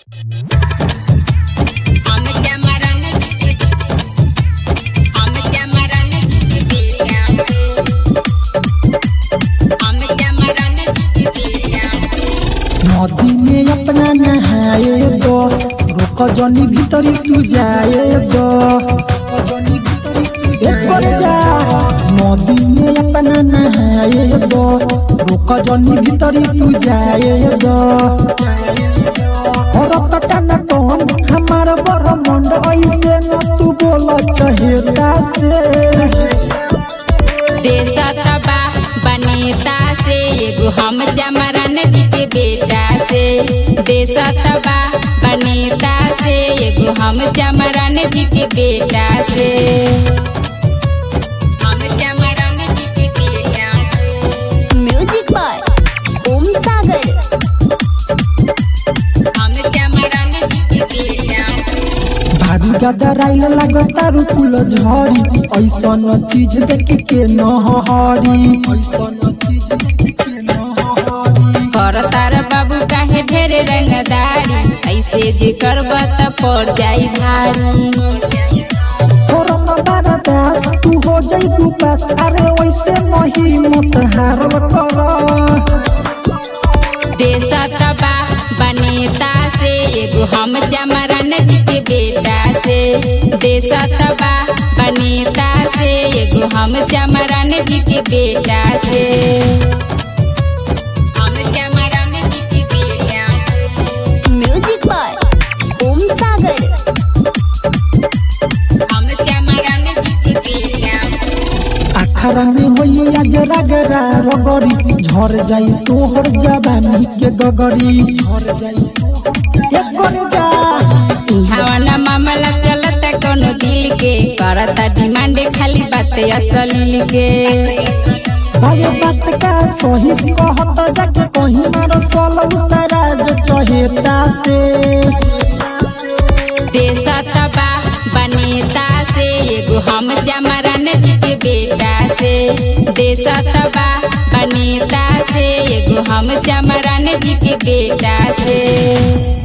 I'm a Jamaran, I'm a Jamaran, I'm a Jamaran, नदी में अपना नहाए दो रोक जनी भीतरी तू जाए दो ऊपर जा नदी में अपना नहाए दो रोक जनी भीतरी तू जाए दो और पटन कौन हमार बरमंड ऐसे न तू बोल चहेता से देशा तबा बनेता से एगो हम जमरन जी के बेटा से देशा तबा बनेता से एगो हम जमरन जी के बेटा से हम जमरन जी के बेटा से म्यूजिक बाय ओम सागर हम जमरन जी के बेटा से भारी गदराइल लगता रुकुल झरी ऐसन चीज देख के न हरी ऐसन चीज देख के न हरी कर तार बाबू काहे ढेरे रंगदारी ऐसे जे करब त पड़ जाई भारी करम बरदास तू हो जाई तू पास अरे वैसे नहीं मत हारल कर देशा तबा बनेता से एगो हम जमरन जी के बेटा से देशा तबा बनेता से एगो हम जमरन जी के बेटा से हम जमरन जी के बेटा से म्यूजिक बाय ओम सागर हम जमरन जी के बेटा से अखरा में होई आज रगरा रगड़ी झर जाई तोहर जवानी के गगरी झर जाई तोहर जा इहाँ ना मामला चलता कोनो दिल के करता डिमांड खाली बात असली के अरे बात का सही कहत जाके कहीं मारो सोलह सारा जो चहेता से देशा तबा बनेता से एगो हम जमरन जी के बेटा से देशा तबा बनेता से एगो हम जमरन जी के बेटा से